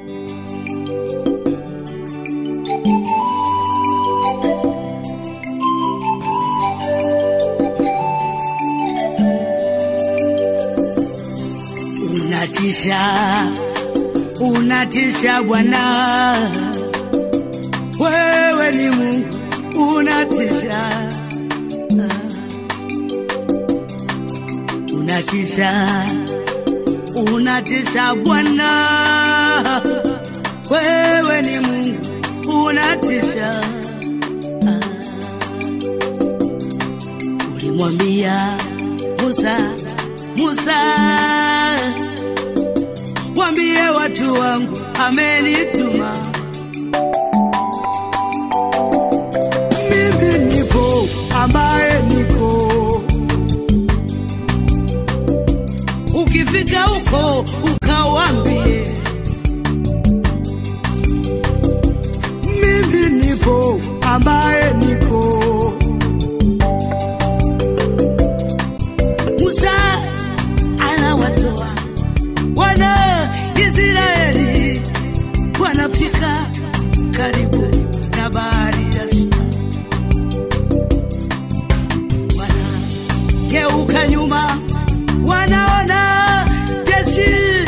Unatisha, unatisha Bwana, wewe ni Mungu, unatisha, unatisha, unatisha Bwana, wewe ni Mungu, unatisha. Ulimwambia Musa, Musa, mwambie watu wangu amenituma. Mimi nipo ambaye niko. Ukifika huko ukawambie, mimi nipo ambaye niko. Musa anawatoa wana Israeli wanafika karibu na bahari ya Shamu, wanageuka nyuma, wanaona jeshi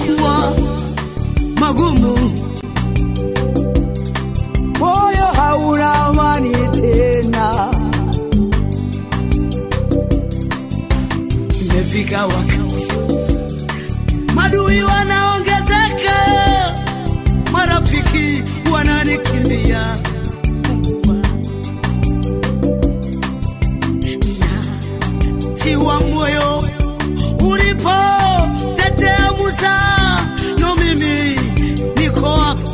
yamekuwa magumu, moyo hauna amani tena, imefika wakati madui wanaongezeka, marafiki wananikimbia. Mungu wangu. Tiwa moyo ulipo tetea Musa, no mimi niko hapa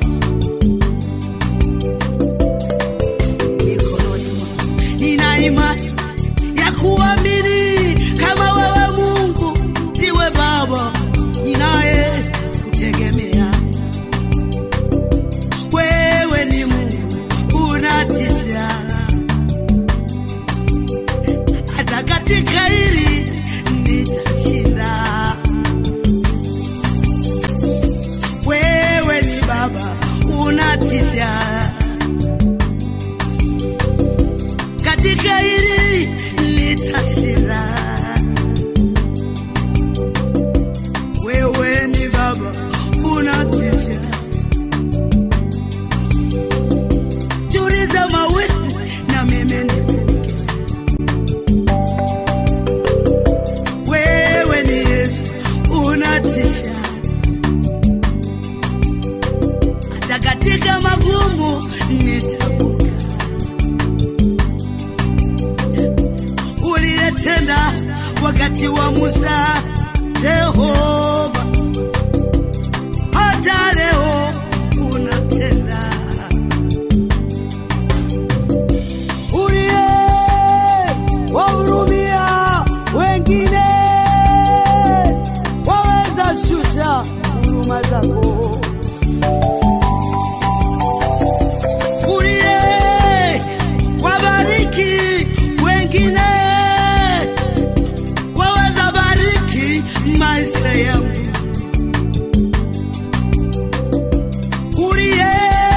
mikononi mwako. Nina imani ya kuamini kama wewe Mungu ndiwe Baba ninaye kutegemea. Wewe ni Mungu unatisha, hata katika hili nitashinda. Wewe ni Baba unatisha katika hili nitashinda. Wewe ni Baba unatisha, tuliza mawimbi na mimi nivuke. Wewe ni Yesu unatisha, hata katika magumu nitavuka. uliyetenda wakati wa Musa, Jehova, hata leo unatenda. uliye wahurumia wengine, waweza shusha huruma zako. Uliye wabariki wengine, waweza bariki maisha yangu. Uliye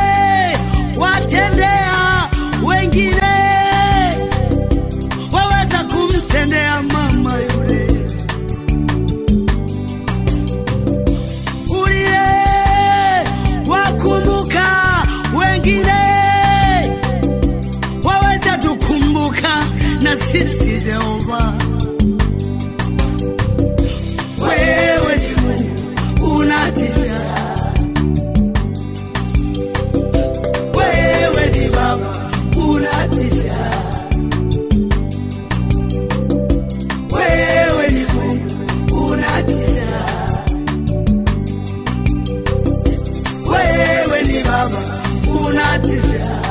watendea wengine, waweza kumtendea mama yule. Uliye wakumbuka wengine, waweza tukumbuka na sisi Jehova. Wewe ni Mungu unatisha, wewe ni Baba unatisha, wewe ni Mungu unatisha, wewe ni Baba unatisha.